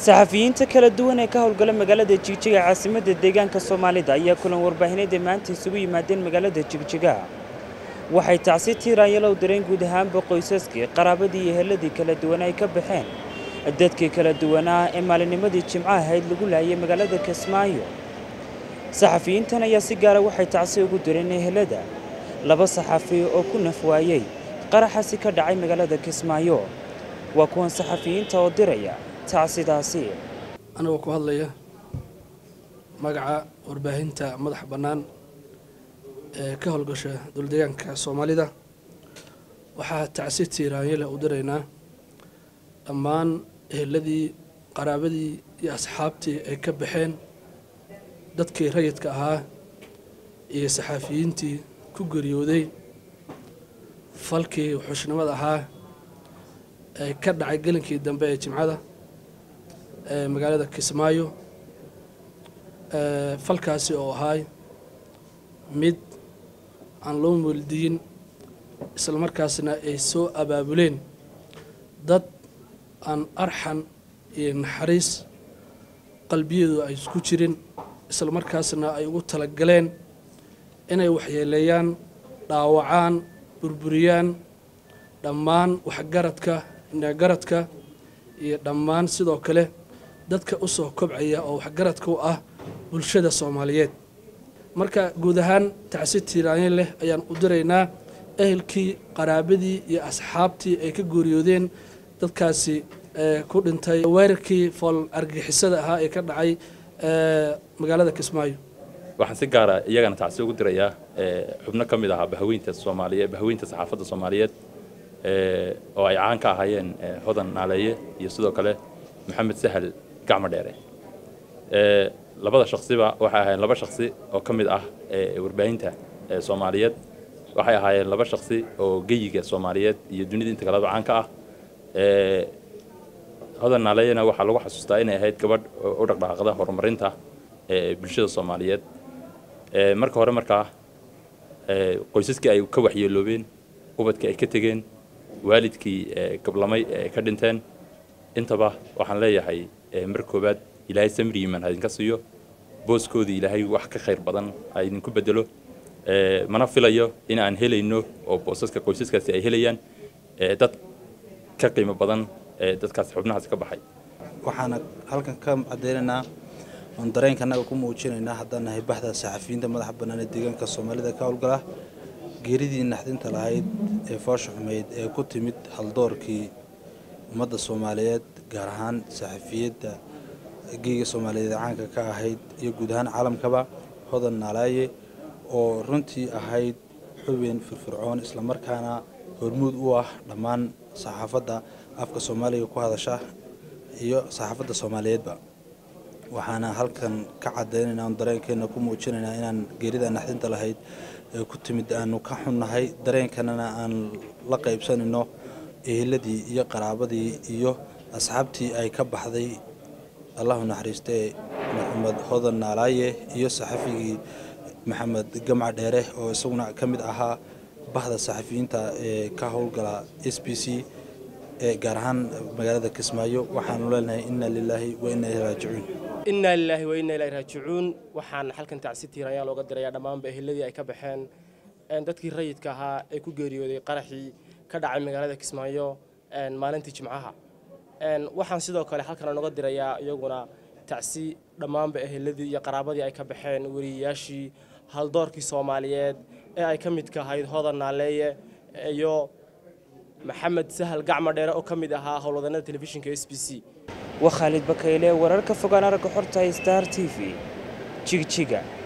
saxafiyiinta kala duwan ee ka howlgala magaalada jigjiga caasimadda deegaanka soomaalida ayaa kulan warbaahineed ee maanta isugu yimaadeen magaalada jigjiga waxay tacsi tiiraanyalow dareen guud ahaanba qoysaskii qaraabadii iyo heladii kala duwan ay ka baxeen dadkii kala duwanaa ee maalinimadii jimco ahayd lagu laayay magaalada kismaayo saxafiyiintan ayaa si gaara waxay tacsi ugu direen ehelada laba saxafi oo ku naf waayey qaraxasi ka dhacay magaalada kismaayo waa kuwan saxafiyiinta oo diraya tacsidaasi anagoo ku hadlaya magaca warbaahinta madaxa bannaan ee ka howlgasha dowladeegaanka soomaalida waxaa tacsi tiiraanyale u diraynaa dhammaan eheladii qaraabadii iyo asxaabtii ay ka baxeen dadkii rayidka ahaa iyo saxaafiyiintii ku geeriyooday falkii wuxuushnimada ahaa ee ka dhacay gelinkii dambe ee jimcada ee magaalada kismaayo falkaasi oo ahaay mid aan loo mooldiyin islamarkaasna ay soo abaabuleen dad aan arxan iyo naxariis qalbiyadu ay isku jirin islamarkaasna ay ugu talagaleen inay waxyeeleeyaan dhaawacaan burburiyaan dhammaan waxgaradka inagaradka iyo dhammaan sidoo kale dadka u soo kobcaya oo waxgaradka u ah bulshada soomaaliyeed marka guud ahaan tacsi tiiraanyo leh ayaan u diraynaa ehelkii qaraabadii iyo asxaabtii ay ka gooriyoodeen dadkaasi ku dhintay weerarkii fool argixisada ahaa ee ka dhacay magaalada kismaayo waxaan si gaara iyagana tacsi ugu dirayaa xubno ka mid ahaa bahaweynta soomaaliyeed bahaweynta saxaafadda soomaaliyeed oo ay caan ka ahaayeen hodan naaleeye iyo sidoo kale maxamed sahal gacmo dheere labada shaksiba waxay ahaayeen laba shaksi oo ka mid ah warbaahinta soomaaliyeed waxay ahaayeen laba shaksi oo geyiga soomaaliyeed iyo dunida inta kaleba caan ka ah hodan naaleeyena waxaa lagu xasuustaa inay ahayd gabadh u dhaqdhaqaaqda horumarinta bulshada soomaaliyeed marka hore markaa qoysaskii ay ka waxyeeloobeen ubadkii ay ka tegeen waalidkii gablamay ee ka dhinteen intaba waxaan leeyahay mar koowaad ilaahay samri iman idinka siiyo booskoodii ilaahay wax ka khayr badan ha idinku bedelo mana filayo in aan helayno oo boosaska qoysaskaasi ay helayaan dad ka qiimo badan dadkaas xubnahaas ka baxay waxaana halkan ka cadeynaynaa oon dareenka annaga ku muujinaynaa haddaan nahay baxda saxafiyiinta madaxa bannaan ee deegaanka soomaalida ka howlgala geeridii naxdinta lahayd ee foosha xumeyd ee ku timid haldoorkii ummadda soomaaliyeed gaar ahaan saxafiyadda geega soomaaliyeed caanka ka ahayd iyo guud ahaan caalamkaba hodan naalaaye oo runtii ahayd xubin firfircoon islamarkaana hormuud u ah dhammaan saxaafadda afka soomaaliga ku hadasha iyo saxaafadda soomaaliyeedba waxaana halkan ka cadaynaynaa oon dareenkeenna ku muujinaynaa inaan geerida naxdinta lahayd ee ku timid aanu ka xunnahay dareenkanana aan la qaybsanayno eheladii iyo qaraabadii iyo asxaabtii ay ka baxday allahu naxariistee maxamed hodan naalaaye iyo saxafigii maxamed gamca dheere oo isaguna ka mid ahaa bahda saxafiyiinta ee ka howlgala s b c ee gaar ahaan magaalada kismaayo waxaanu leenahay inna lilaahi wa inna ilahi raajicuun innaa lilaahi wa inna ilahi raajicuun waxaan halkan tacsi tiirayaa looga dirayaa dhammaanba eheladii ay ka baxeen dadkii rayidka ahaa ee ku geeriyooday qaraxii ka dhacay magaalada kismaayo maalintii jimcaha waxaan sidoo kale halkan nooga dirayaa iyaguna tacsi dhammaanba eheladii iyo qaraabadii ay ka baxeen weriyayaashii haldoorkii soomaaliyeed ee ay ka midka ahayd hodan naaleeye iyo maxamed sahal gacmo dheere oo ka mid ahaa howlwadanada telefishinka s b c waa khaalid bakayle wararka fogaan aragga xorta star t v jigjiga